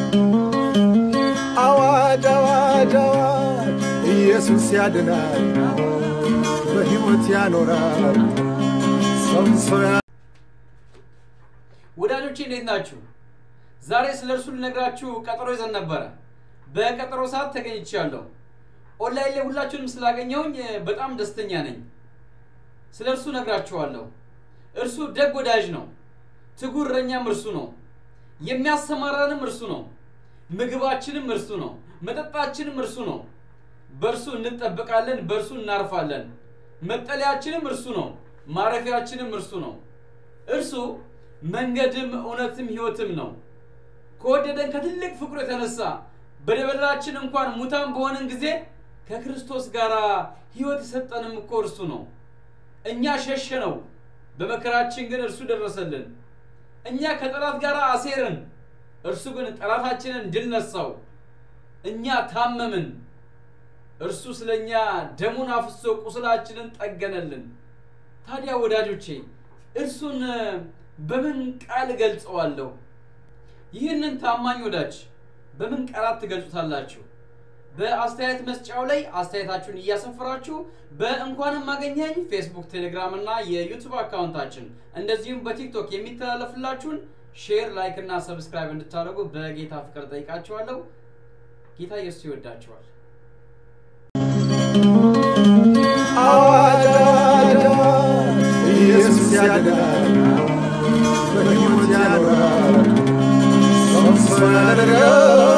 አዋጅ አዋጅ አዋጅ ኢየሱስ ያድናል፣ በሕይወት ያኖራል። ሰው ሰው ያ- ወዳጆቼ እንዴት ናችሁ? ዛሬ ስለ እርሱ ልነግራችሁ ቀጠሮ ይዘን ነበረ። በቀጠሮ ሰዓት ተገኝቻለሁ። ኦንላይን ላይ ሁላችሁንም ስላገኘሁኝ እ፣ በጣም ደስተኛ ነኝ። ስለ እርሱ ነግራችኋለሁ። እርሱ ደግ ወዳጅ ነው። ትጉ እረኛም እርሱ ነው። የሚያሰማራንም እርሱ ነው። ምግባችንም እርሱ ነው። መጠጣችንም እርሱ ነው። በእርሱ እንጠበቃለን፣ በእርሱ እናርፋለን። መጠለያችንም እርሱ ነው። ማረፊያችንም እርሱ ነው። እርሱ መንገድም እውነትም ሕይወትም ነው። ከወደደን ከትልቅ ፍቅሩ የተነሳ በደበላችን እንኳን ሙታን በሆንን ጊዜ ከክርስቶስ ጋር ሕይወት የሰጠንም እኮ እርሱ ነው። እኛ ሸሸነው፣ በመከራችን ግን እርሱ ደረሰልን። እኛ ከጠላት ጋር አሴርን፣ እርሱ ግን ጠላታችንን ድል ነሳው። እኛ ታመምን፣ እርሱ ስለ እኛ ደሙን አፍሶ ቁስላችንን ጠገነልን። ታዲያ ወዳጆቼ እርሱን እ፣ በምን ቃል እገልጸዋለሁ? ይህንን ታማኝ ወዳጅ በምን ቃላት ትገልጹታላችሁ? በአስተያየት መስጫው ላይ አስተያየታችሁን እያሰፈራችሁ በእንኳንም ማገኘኝ ፌስቡክ፣ ቴሌግራም እና የዩቱብ አካውንታችን እንደዚሁም በቲክቶክ የሚተላለፍላችሁን ሼር፣ ላይክ እና ሰብስክራይብ እንድታደርጉ በጌታ ፍቅር ጠይቃችኋለሁ። ጌታ ኢየሱስ ይወዳችኋል። አዋጅ አዋጅ አዋጅ ኢየሱስ ያድናል፣ በሕይወት ያኖራል። ሰው ሰው ያደርጋል